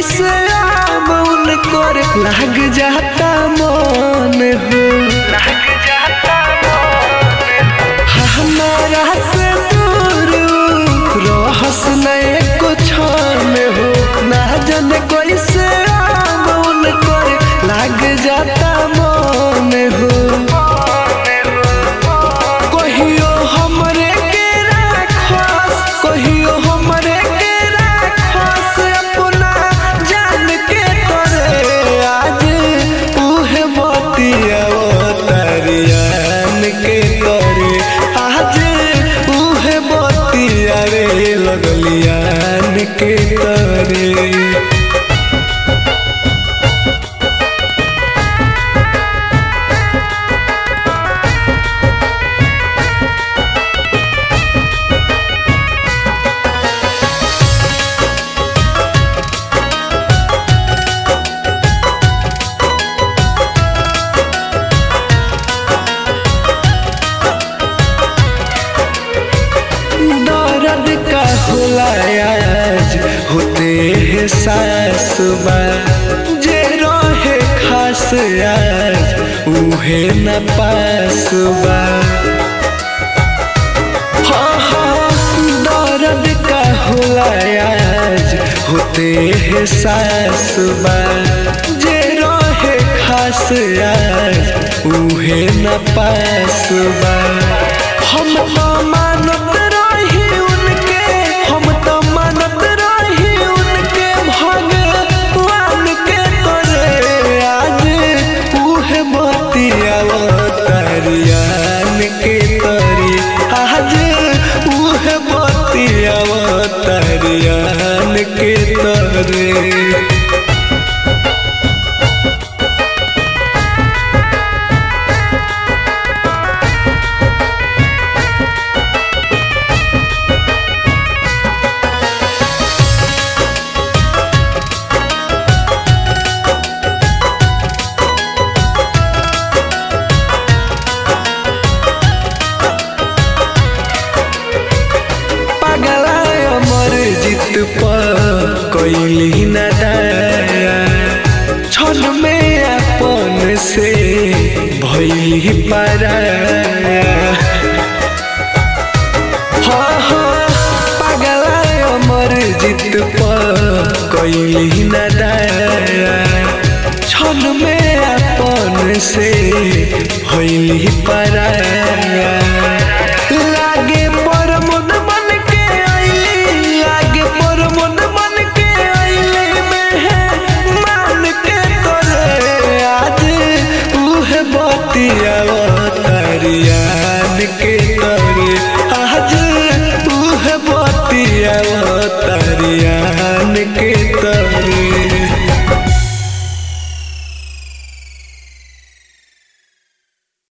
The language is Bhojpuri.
कैसे आम उनकर लाग जाता मन हो हमारा से दूर रहस नहीं कुछ में हो ना जाने कैसे आम उनकर लाग जाता मन हो कहियो हमरे के राखस कहियो हमरे के राखस अपना जान के तोरे आज उहे बतिया तरियान के तोरे आज उहे बतिया रे लगलियान के तोरे दर्द का होला आज होते है सासुबा जे रहे खास आज उहे न पासुबा हाँ हाँ दर्द का होला आज होते है सासुबा जे रहे खास आज उहे न पासुबा हम तो मानत रही उनके हम तो मानत रही उनके भगवान के तोरे आज उहे बतिया तरियान के तरी आज उहे बतिया तरियान के तरे पगला अमर जित पर कैली न दया छल में अपन से भैली पराया हाँ हाँ पगला अमर जित पर कैली न दया छल में अपन से भैली पराया